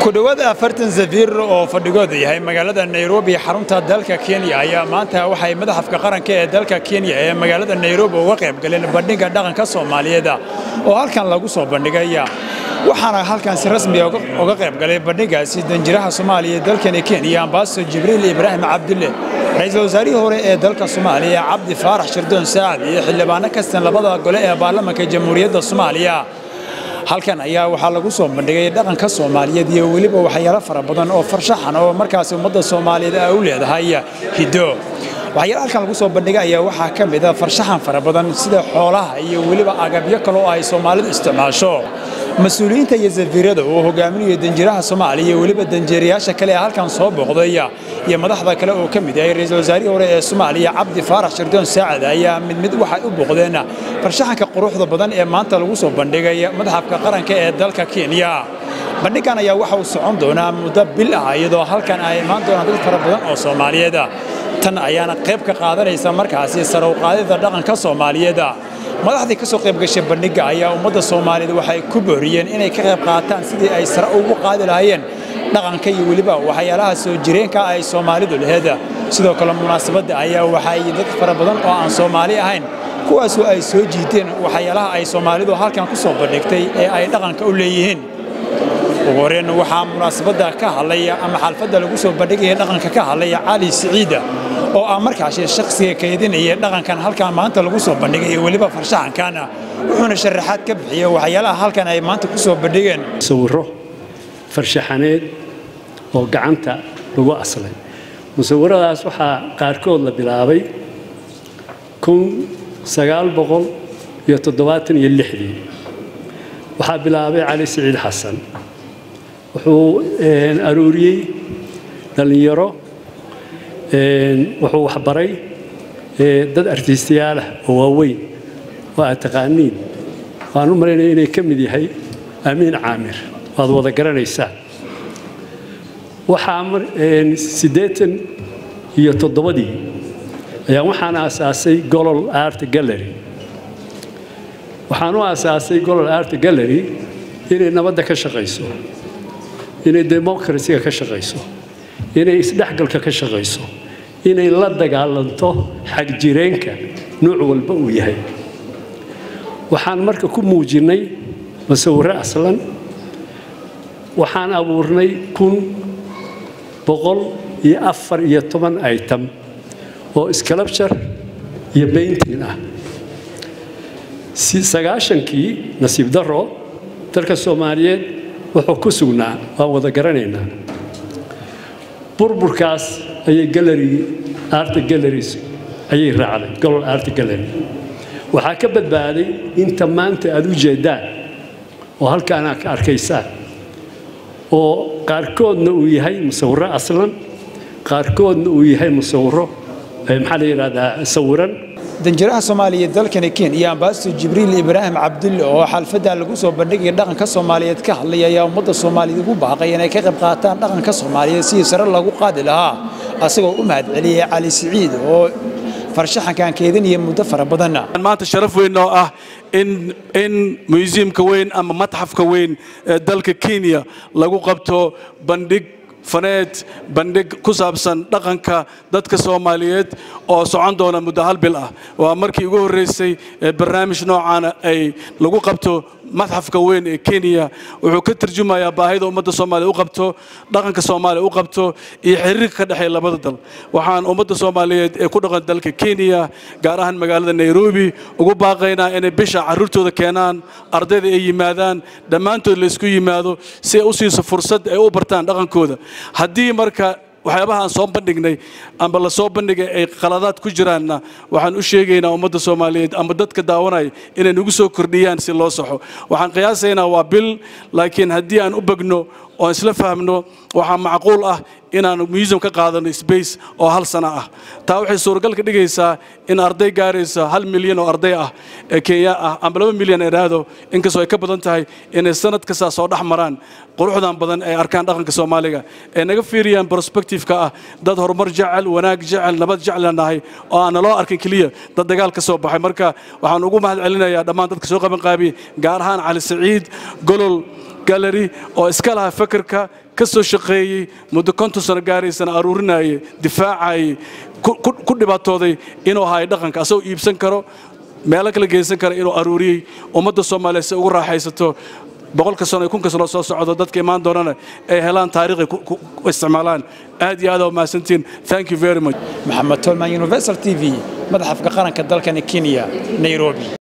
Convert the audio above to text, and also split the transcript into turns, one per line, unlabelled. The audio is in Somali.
ku dhowaad afartan safiir oo fadhigooda yahay magaalada nairobi xarunta dalka kenya ayaa maanta waxay madaxafka qaranka ee dalka kenya ee magaalada nairobi uga qayb galeen bandhigga dhaqanka soomaaliyeed oo halkan lagu soo bandhigaya waxaana halkan si rasmiya uga qayb galay bandhiggaasi danjiraha soomaaliya ee dalkani kenya ambasador jibriil ibraahim cabdulle ra-iisul wasaarihii hore ee dalka soomaaliya cabdi faarax shirdoon saacad iyo xildhibaano kastan labada gole ee baarlamaanka jamhuuriyadda soomaaliya halkan ayaa waxaa lagu soo bandhigay dhaqanka soomaaliyeed iyo weliba waxyaalo fara badan oo farshaxan oo markaasi ummadda soomaaliyeed ay u leedahay hiddo waxyaala halkan lagu soo bandhigay ayaa waxaa ka mid a farshaxan fara badan sida xoolaha iyo weliba agabyo kale oo ay soomaalidu isticmaasho mas-uuliyiinta iyo safiirada uu hogaaminayo danjiraha soomaaliya iyo weliba danjeerayaasha kale ee halkan soo booqday iyo madaxda kale oo ka mid yahay ra-iisul wasaarihii hore ee soomaaliya cabdi faarax shirdoon saacad ayaa mid mid waxay u booqdeen farshaxanka quruxda badan ee maanta lagu soo bandhigay madaxafka qaranka ee dalka kenya bandhiggan ayaa waxa uu socon doonaa muddo bil ah iyadoo halkan ay imaan doonaan dad fara badan oo soomaaliyeed tan ayaana qayb ka qaadanaysa markaasi sare u qaadida dhaqanka soomaaliyeed madaxdii ka soo qayb gashay bandhigga ayaa ummadda soomaaliyeed waxay ku booriyeen inay ka qayb qaataan sidii ay sare ugu qaadi lahaayeen dhaqanka iyo weliba waxyaalaha soo jireenka ay soomaalidu laheed sidoo kale munaasabadda ayaa waxay dad fara badan oo aan soomaali ahayn kuwaasoo ay soo jiiteen waxyaalaha ay soomaalidu halkan ku soo bandhigtay ee ay dhaqanka u leeyihiin ugu horeen waxaa munaasabadda ka hadlaya ama xalfadda lagu soo bandhigaya dhaqanka ka hadlaya cali siciida oo ah markaasi shakhsiga kaydinaya dhaqankan halkan maanta lagu soo bandhigay iyo weliba farshaxankan wuxuuna sharaxaad ka bixiyey waxyaalaha halkan ay maanta ku soo bandhigeen
musawiro farshaxaneed oo gacanta lagu aslay musawiradaas waxaa qaarkood la bilaabay kun sagaal boqol iyo toddobaatan iyo lixdii waxaa bilaabay cali siciid xasan wuxuu aruuriyey dhallinyaro wuxuu waxbaray dad artiistayaalah oo waaweyn oo aad taqaaniin waan u malaynaya inay ka mid yahay amiin caamir waad wada garanaysaan waxaa siddeetan iyo toddobadii ayaa waxaan aasaasay golol art gallery waxaan u aasaasay golol art gallery inay nabadda ka shaqayso inay democracyga ka shaqayso inay isdhexgalka ka shaqayso inay la dagaalanto xagjireenka nuuc walba uu yahay waxaan marka ku muujinnay masawirro aslan waxaan abuurnay kun boqol iyo afar iyo toban item oo sculpture iyo bainting ah sagaashankii nasiib daro dalka soomaaliyeed wuxuu ku sugnaa waan wada garanaynaa burburkaas ayay gallery art galleries ayay raacday golol art gallery waxaa ka badbaaday inta maanta aad u jeedaan oo halkaan aad ka arkaysaan oo qaarkoodna uu yahay musawiro aslan qaarkoodna uu yahay musawiro maxaa la yidhahdaa sawiran
danjiraha soomaaliya dalkani kenya ambasador jibriil ibraahim cabdulle oo xalfadda lagu soo bandhigaya dhaqanka soomaaliyeed ka hadlaya ayaa ummadda soomaaliyeed ugu baaqay inay ka qayb qaataan dhaqanka soomaaliyeed sidii sare lagu qaadi lahaa asagoo u mahadceliyey cali siciid oo farshaxankan keedinaya muddo fara badanna
maanta sharaf weyn oo ah in in museumka weyn ama matxafka weyn ee dalka kenya lagu qabto bandhig faneed bandhig ku saabsan dhaqanka dadka soomaaliyeed oo socon doona muddo hal bil ah waa markii ugu horreysay ee barnaamij noocaana ay lagu qabto madxafka weyn ee kenya wuxuu ka tarjumayaa baahida ummadda soomaaliya u qabto dhaqanka soomaaliya u qabto iyo xiriirka ka dhexeeya labada dal waxaan ummadda soomaaliyeed ee ku dhaqan dalka kenya gaar ahaan magaalada nairobi ugu baaqaynaa inay bisha carruurtooda keenaan ardayda ay yimaadaan dhammaantood laysku yimaado si ay u siiso fursad ay u bartaan dhaqankooda haddii marka waxyaabaha aan soo bandhignay amba la soo bandhigay ay qaladaad ku jiraanna waxaan u sheegaynaa ummadda soomaaliyeed amba dadka daawanaya inay nagu soo kordhiyaan si loo saxo waxaan qiyaasaynaa waa bil laakiin haddii aan u begno oo isla fahmno waxaa macquul ah inaan museum ka qaadano space oo hal sano ah taa waxay suuragal ka dhigaysaa in arday gaaraysa hal milyan oo arday ah ee kenya ah amba laba milyan eraado inkastoo ay ka badan tahay inay sanad kastaa soo dhex maraan quruxdan badan ay arkaan dhaqanka soomaaliga ee naga fiiriyaan prospectiveka ah dad horumar jecel wanaag jecel nabad jecel nahay oo aan naloo arkin keliya dad dagaal ka soo baxay marka waxaan ugu mahad celinayaa dhammaan dadka soo qaban qaabiyey gaar ahaan cali saciid golol gallery oo iska laha fakarka ka soo shaqeeyey muddo konton sano gaaraysana aruurinayay difaacayay ku dhibaatooday inuu ahaay dhaqanka asagoo iibsan karo meelo kala geysan kara inuu aruuriyey ummadda soomaaliya si ugu raaxaysato boqolka sano iyo kunka sano soo socdo dadka imaan doonana ay helaan taariikhay ku isticmaalaan aad iyo aad aa mahadsantiin thank you very much
maxamed tolman universal t v madaxafka qaranka dalkani kenya nairobi